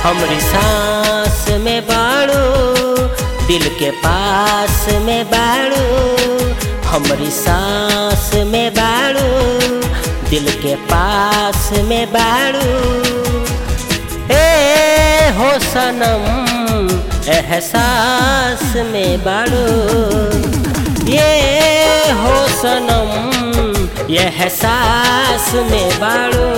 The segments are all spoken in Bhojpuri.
हमरी सांस में बाड़ू दिल के पास में बाड़ू हमरी सांस में बाड़ू दिल के पास में बाड़ू ए हो सनम एहसास में बाड़ू ये हो सनम ये एहसास में बाड़ू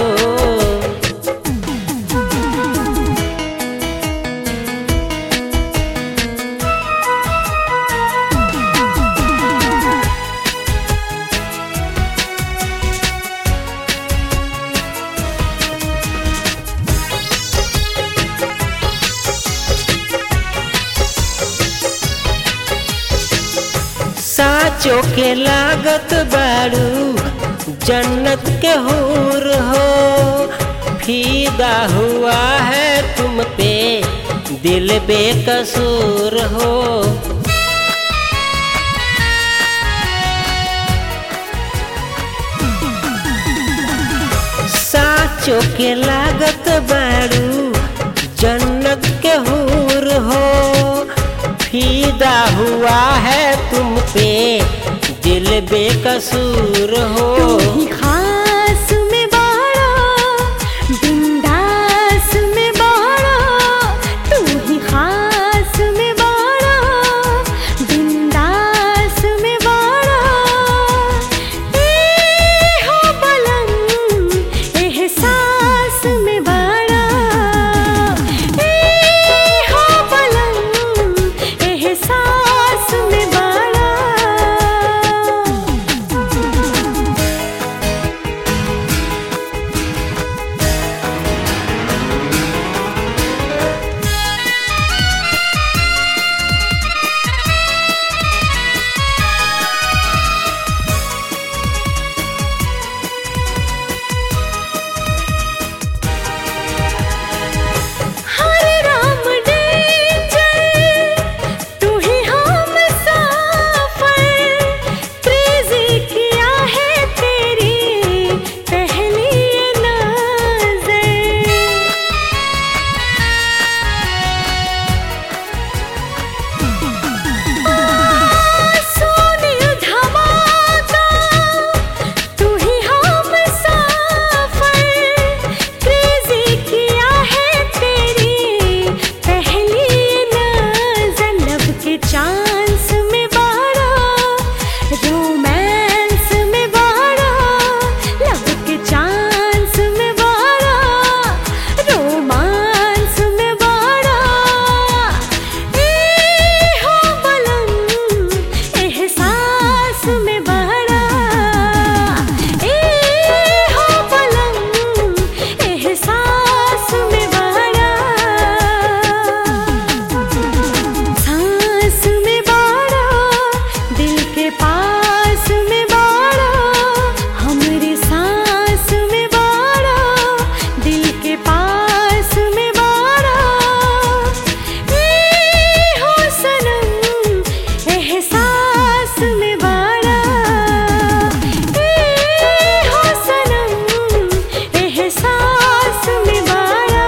साचो के लागत बाड़ू जन्नत के हूर हो फीदा हुआ है तुम पे दिल बेकसूर हो साचो के लागत बाड़ू जन्नत के हूर हो फीदा हुआ है तुम पे दिल बेकसूर हो तू ही खास में बाड़ा बिंदास में बाड़ा तू ही खास में बाड़ा बिंदास में बाड़ा ए हो पलंग एहसास में बाड़ा ए हो पलंग एहसास में बाड़ा हरे राम डेंजर तू ही हम साफर क्रेजी किया है तेरी पहली नजर सोने धमाका तू ही हम साफर क्रेजी किया है तेरी पहली नजर लब के चांस में बाड़ा रोमांस में बाड़ा लब के चांस में बाड़ा रोमांस में बाड़ा ए हो बलम एहसास में बाड़ा ए हो बलम एहसास में बाड़ा सांस में बाड़ा दिल के पास में बाड़ा हमरे सांस में बाड़ा दिल के पास में बाड़ा ए हो सनम एहसास में बाड़ा ए हो सनम एहसास में बाड़ा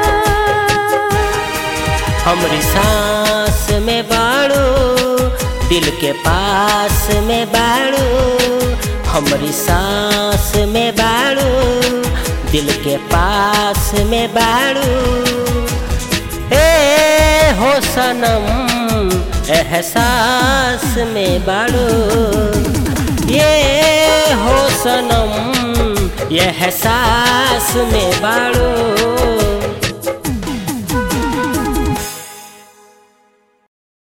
हमरी सांस में बाड़ू दिल के पास में बाड़ू हमरी सांस में बाड़ू दिल के पास में बाड़ू ए हो सनम एहसास में बाड़ू ये हो सनम ये एहसास में बाड़ू